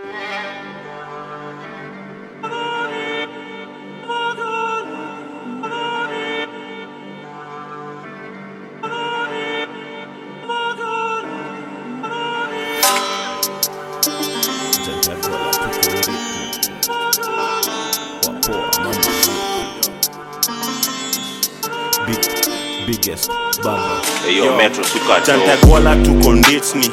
biggest bamba Yo, Metro suka to. Chantagwala tuko nditni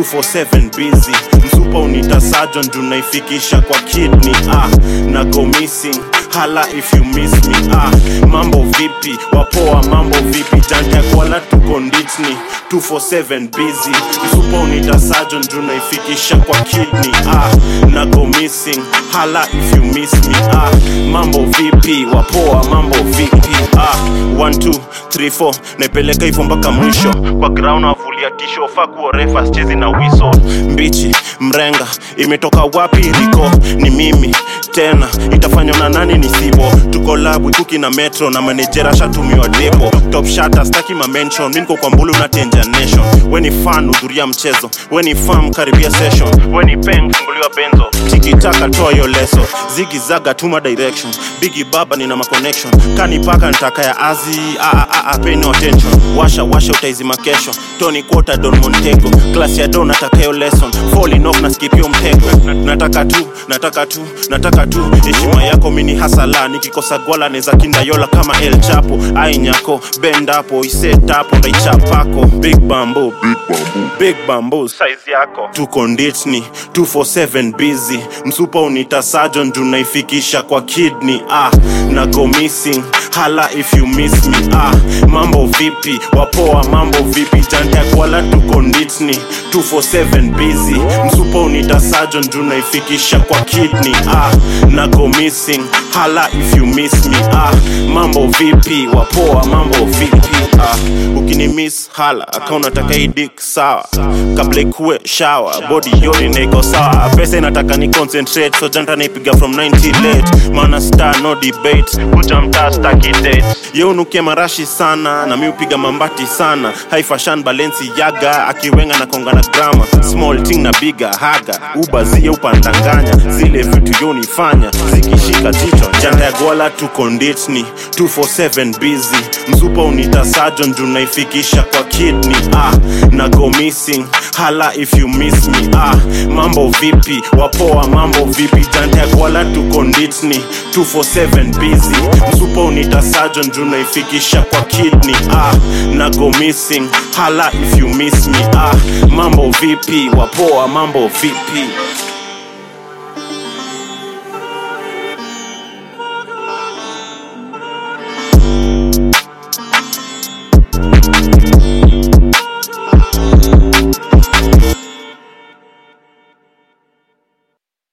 247 busy msupa unita sajon tunaifikisha kwa kidney ah, na go missing hala if you miss me ah, mambo vipi wapoa mambo vipi Chantagwala tuko nditni 247 busy msupa unita sajon tunaifikisha kwa kidney ah, na go missing hala if you miss me ah, mambo vipi wapoa mambo vipi ah, 1 2 3 4 naipeleka hivyo mpaka mwisho kwa ground avulia tisho fakuo refa chezi na wiso mbichi mrenga imetoka wapi riko ni mimi tena itafanywa na nani ni sibo tuko labu kuki na metro na manejera shatumiwa depo top shata staki mamention mi niko kwa mbulu na tenja nation we ni fan hudhuria mchezo we ni fam karibia session we ni peng funguliwa benzo tikitaka toa yo leso zigi zaga tuma direction bigi baba nina maconnection kanipaka ntaka ya azi ah, ah, ah, ah, pay no attention washa washa utaizima kesho tony quota don montego class ya don natakayo lesson falling off na skipio mtego Na- nataka tu nataka tu nataka tu heshima yako mini hasala nikikosa gwala neza kindayola kama el chapo ainyako bendapo isetapo ndaichapako big bambo big bambo size yako tuko nditni 247 busy msupa unita sajon tunaifikisha kwa kidney ah, na go missing hala if you miss me ah, mambo vipi wapoa mambo vipi jantakwala tuko nditni 247 busy msupa unita sajon tunaifikisha kwa kidney ah, na go missing hala if you miss me ah, mambo vipi wapoa mambo vipi ah, ukini miss hala akaunataka idik sawa kabla ikuwe shawa body yoni naiko sawa pesa inataka ni concentrate so janta naipiga from 90 late mana star no debate kuja mtaa staki date ye unukia marashi sana na mi upiga mambati sana haifashan balensi yaga akiwenga na konga na grama small ting na biga haga ubazie upandanganya zile vitu yonifanya zikishika jicho janta ya gwala tuko nditni 247 busy msupa unita sajon junaifikisha kwa kidney ah, na go missing hala if you miss me ah, mambo vipi wapoa mambo vipi janta ya gwala tuko nditni 247 busy msupa unita sajon junaifikisha kwa kidney ah, na go missing hala if you miss me ah, mambo vipi wapoa mambo vipi